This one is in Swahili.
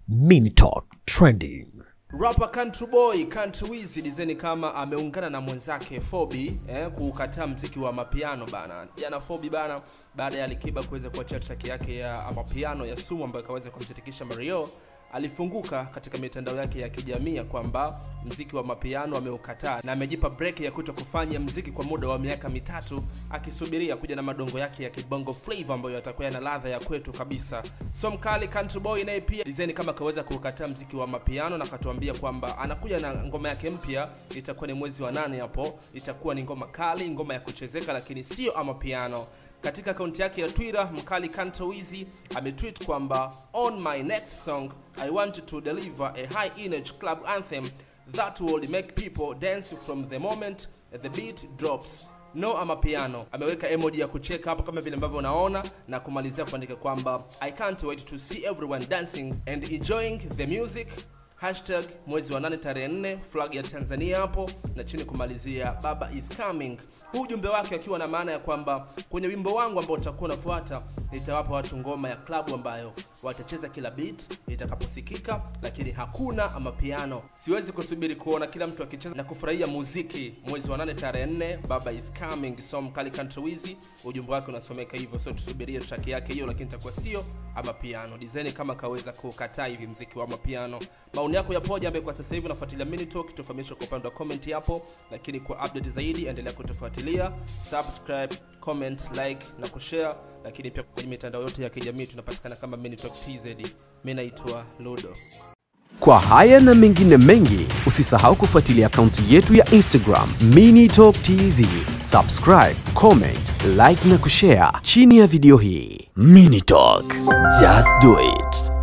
Mini Talk Trending. Rapper Country Boy Country Wiz dizeni kama ameungana na mwenzake Fobi eh, kuukataa mziki wa mapiano bana. Jana Fobi bana, baada ya Alikiba kuweza kuachia track yake ya mapiano ya Sumu ambayo ikaweza kumshirikisha Mario, alifunguka katika mitandao yake ya kijamii ya kwamba mziki wa mapiano ameukataa na amejipa break ya kuto kufanya mziki kwa muda wa miaka mitatu akisubiria kuja na madongo yake ya kibongo flavor ambayo yatakuwa yana ladha ya kwetu kabisa. So mkali Country Boy naye pia design kama akaweza kuukataa mziki wa mapiano na akatuambia kwamba anakuja na ngoma yake mpya, itakuwa ni mwezi wa nane hapo, itakuwa ni ngoma kali, ngoma ya kuchezeka, lakini sio amapiano katika akaunti yake ya Twitter, mkali Country Wiz ametweet kwamba on my next song I want to deliver a high energy club anthem that will make people dance from the moment the beat drops no ama piano. Ameweka emoji ya kucheka hapo kama vile ambavyo unaona na kumalizia kuandika kwamba I can't wait to see everyone dancing and enjoying the music hashtag mwezi wa nane tarehe nne flag ya Tanzania hapo na chini kumalizia baba is coming. Huu ujumbe wake akiwa na maana ya kwamba kwenye wimbo wangu ambao utakuwa unafuata nitawapa watu ngoma ya klabu ambayo watacheza kila beat itakaposikika, lakini hakuna ama piano. Siwezi kusubiri kuona kila mtu akicheza na kufurahia muziki. Mwezi wa nane tarehe nne baba is coming. So mkali Country Wiz, ujumbe wake unasomeka hivyo, so tusubirie track yake hiyo, lakini itakuwa sio ama piano. Design kama kaweza kukataa hivi mziki wa mapiano. Maoni yako yapoje, ambaye kwa sasa hivi unafuatilia Mini Talk, tufahamisha kwa upande wa comment hapo, lakini kwa update zaidi endelea kutufuatilia, subscribe, comment, like na kushare, lakini pia kwenye mitandao yote ya kijamii tunapatikana kama Mini Talk TZ. Mimi naitwa Ludo. Kwa haya na mengine mengi, usisahau kufuatilia akaunti yetu ya Instagram Mini Talk TZ. Subscribe, comment, like na kushare chini ya video hii. Mini Talk, just do it.